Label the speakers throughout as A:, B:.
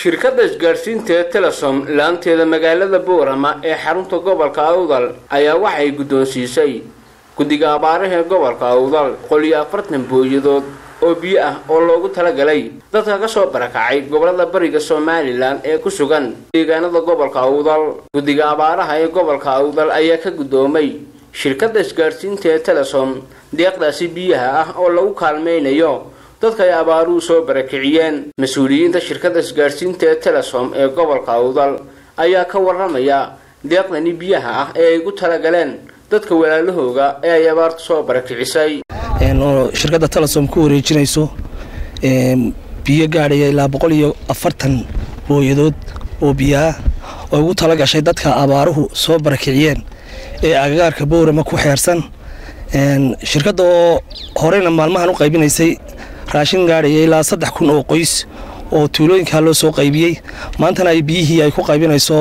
A: shirkadda isgaadhsiinta ee telesom laanteeda magaalada boorama ee xarunta gobolka awdal ayaa waxay guddoonsiisay guddiga abaaraha ee gobolka awdal boqol iyo afartan booyadood oo biyo ah oo loogu talagalay dadka ka soo barakacay gobolada bariga somalilan ee ku sugan deegaanada gobolka awdal guddiga abaaraha ee gobolka awdal ayaa ka guddoomay shirkadda isgaadhsiinta ee telesom deeqdaasi biyaha ah oo lagu kaalmaynayo dadka ay abaaruhu soo barakiciyeen mas-uuliyiinta shirkadda isgaadhsiinta ee telesom ee gobolka awdal ayaa ka warramaya deeqdani biyaha ah ee ay gu talagaleen dadka walaalahooga ee ay abaartu soo barakicisay
B: oo shirkadda telesom ku wareejinayso biyo gaadhaya ilaa boqol iyo afartan booyadood oo biyaah oo ugu tala gashay dadka abaaruhu soo barakiciyeen ee agagaarka bowrama ku xeersan shirkadda oo horeyna maalmahan u qaybinaysay raashin gaadhaya ilaa saddex kun oo qoys oo tuulooyinkaa loo soo qaybiyey maantana ay biyihii ay ku qaybinayso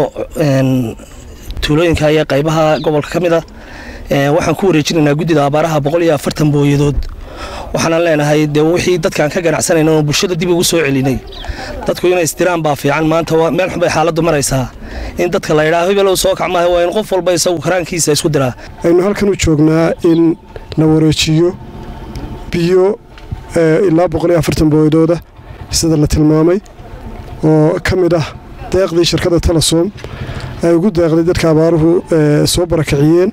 B: tuulooyinka iyo qaybaha gobolka ka mid a waxaan ku wareejinaynaa guddida abaaraha boqol iyo afartan booyadood waxaanan leenahay dee wixii dadkaan ka ganacsanayna oo bulshada dib ugu soo celinay dadku inay istiraan baa fiican maanta meel xun bay xaaladdu maraysaa in dadka la yidhaha hibelow soo kac maaha waa in qof walba isagu karaankiisa isku diraa
C: aynu halkan u joognaa in la wareejiyo biyo ilaa boqol iyo afartan booyadooda sida la tilmaamay oo ka mid ah deeqdii shirkadda telesom ay ugu deeqday dadka abaaruhu soo barakiciyeen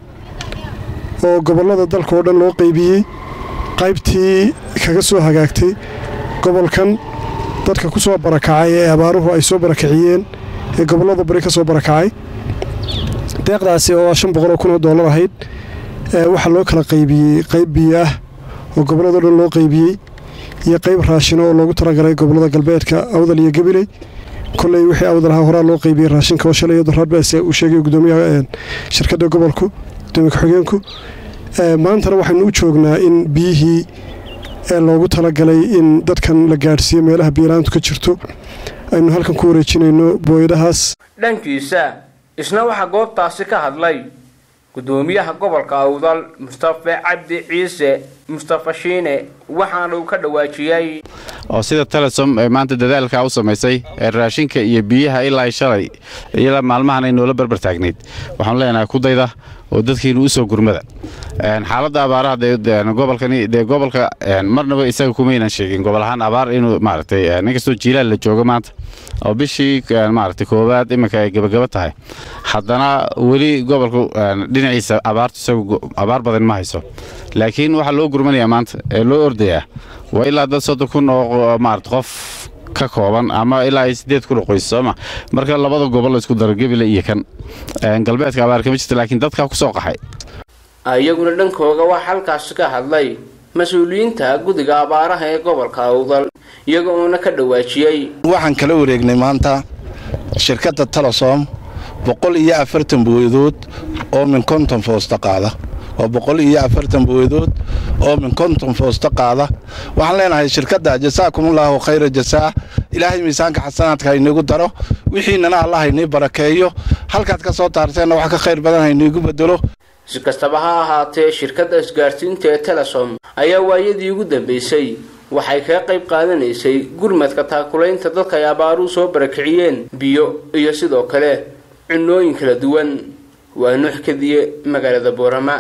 C: oo gobollada dalka oo dhan loo qaybiyey qaybtii kaga soo hagaagtay gobolkan dadka ku soo barakacay ee abaaruhu ay soo barakiciyeen ee gobollada bari ka soo barakacay deeqdaasi oo shan boqoloo kun oo dollar ahayd waxaa loo kala qaybiyey qayb biyo ah oo gobolladao dhan loo qaybiyey iyo qayb raashino oo loogu talagalay gobollada galbeedka awdal iyo gabiley kolley wixii awdal ahaa horaa loo qaybiyey raashinka oo shalay doraadbaas uu sheegay gudoomiyaha shirkadda gobolku gudoomiya ku-xigeenku maantana waxaynu u joognaa in biyihii loogu talagalay in dadkan la gaadhsiiyo meelaha biyolaantu ka jirto aynu halkan ku wareejinayno booyadahaas
A: dhankiisa isna waxaa goobtaasi ka hadlay gudoomiyaha gobolka awdal mustafe cabdi ciise mustafa shiine waxaana uu ka dhawaajiyey
D: oo sida telesom ee maanta dadaalkaa u samaysay ee raashinka iyo biyaha ilaa shalay ilaa maalmahan ay noola barbar taagnayd waxaanu leenahay kudayda oo dadkiinu u soo gurmada xaaladda abaaraha gobolkani dee gobolka marnaba isaga kumaynan sheegin gobol ahaan abaar inuu maaragtay inkastoo jiilaal la joogo maanta oo bishii maaragtay koowaad iminka ay gabagaba tahay haddana weli gobolku dhinaciisa abaartu isagu abaar badan ma hayso laakiin waxaa loo gurmanayaa maanta ee loo ordayaa waa ilaa dad soddon kun oo maarata qof ka kooban ama ilaa ay siddeed kun oo qoys sooma marka labada gobol laisku daro gebile iyo kan galbeedka abaar kama jirta laakiin dadkaa ku soo qaxay
A: iyaguna dhankooga waxaa halkaasi ka hadlay mas-uuliyiinta guddiga abaaraha ee gobolka awdal iyaga uuna ka dhawaajiyey
E: waxaan kala wareegnay maanta shirkadda telesom boqol iyo afartan booyadood oo min konton foosta qaada waa boqol iyo afartan booyadood oo min konton foosta qaada waxaan leenahay shirkadda jasaakumullahu khayra jasaa ilaahay miisaanka xasanaadka hayniigu daro wixiinana allah haynii barakeeyo halkaad ka soo taarteenna wax ka khayr badan hayniigu bedelo
A: si kastaba ha ahaatee shirkadda isgaadhsiinta ee telesom ayaa waayadii ugu dambaysay waxay kaga qayb qaadanaysay gurmadka taakulaynta dadka ay abaaruhu soo barakiciyeen biyo iyo sidoo kale cunooyin kala duwan waa nuux kadiye magaalada boorama